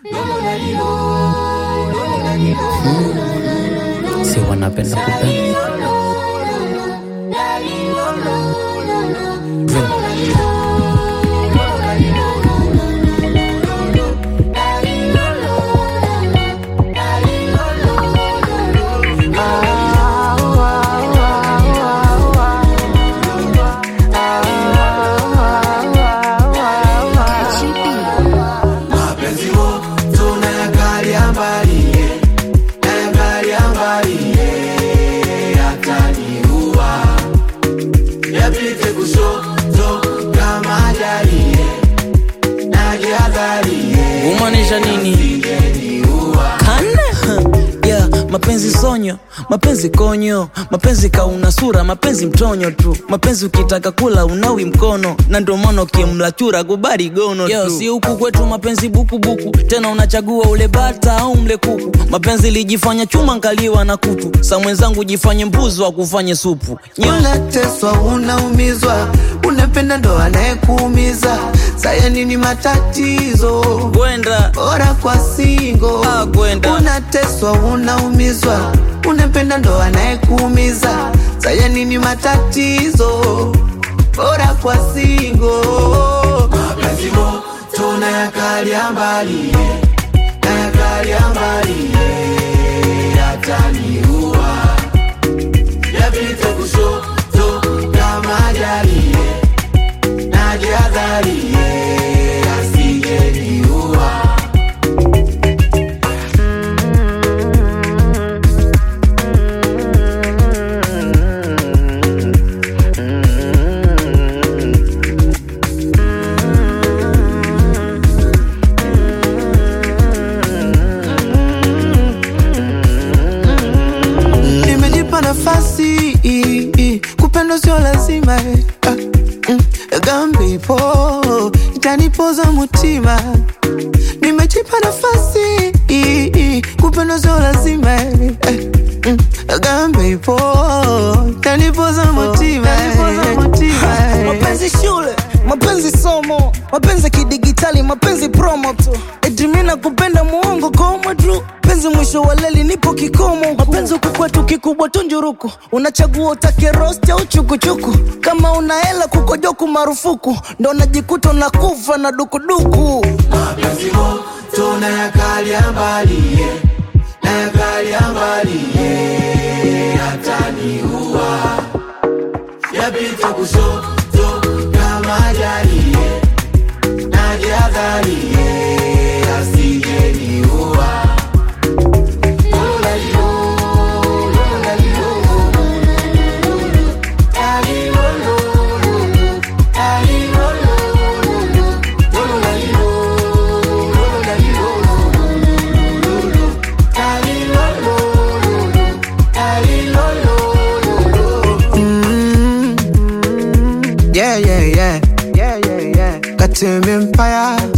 si wanapenda kupenda mapenzi wo tunayakalia mbali nayakalia mbali yataniua yapite kushoto kama jari najihadhari kumaanisha nini Kana? yeah, mapenzi sonyo mapenzi konyo mapenzi kauna sura mapenzi mtonyo tu mapenzi ukitaka kula unawi mkono na ndio maana ukimla chura kubali gono Yo, si huku kwetu mapenzi bukubuku tena unachagua ule bata au mle kuku mapenzi lijifanya chuma nkaliwa na kutu sa mwenzangu jifanye mbuzi wa kufanye supu Nyo. unateswa unaumizwa unapenda ndo anayekuumiza saya nini matatizo kwenda bora kwa singo Ah, kwenda. unateswa unaumizwa unapenda ndo anayekuumiza saya nini matatizo bora kwa singo mapenzi mo tunayakalia mbali nayakalia mbali yataniua yapite kushoto kama jari najihadhari asijeniua nimejipa nafasi i- i, kupendwa sio lazima eh, ah, mm, gambe ipo itanipoza mutima nimejipa nafasi i- i, kupendwa sio lazima eh, eh, mm, gambe ipo itanipoza mutima eh, eh. mapenzi shule mapenzi somo mapenzi kidigitali mapenzi promo tu etimina kupenda muongo komo tu penzi mwisho wa leli nipo kikomo mapenzi huku kwetu kikubwa tu njuruku unachagua utake rosti au chukuchuku kama una hela kukojoku marufuku ndo najikuta unakufa na dukuduku mapenzi mo tunayakalia mbali eh, nayakalia mbali eh, yataniua yapite kushoto kama jari eh, najihadhari eh, asijeniua Lolalilo, lolalilo, talilolo, talilolo, lolalilo, lolalilo, talilolo, talilolo. Mm. Yeah, yeah, yeah. Yeah, yeah, yeah. Katembe mpaya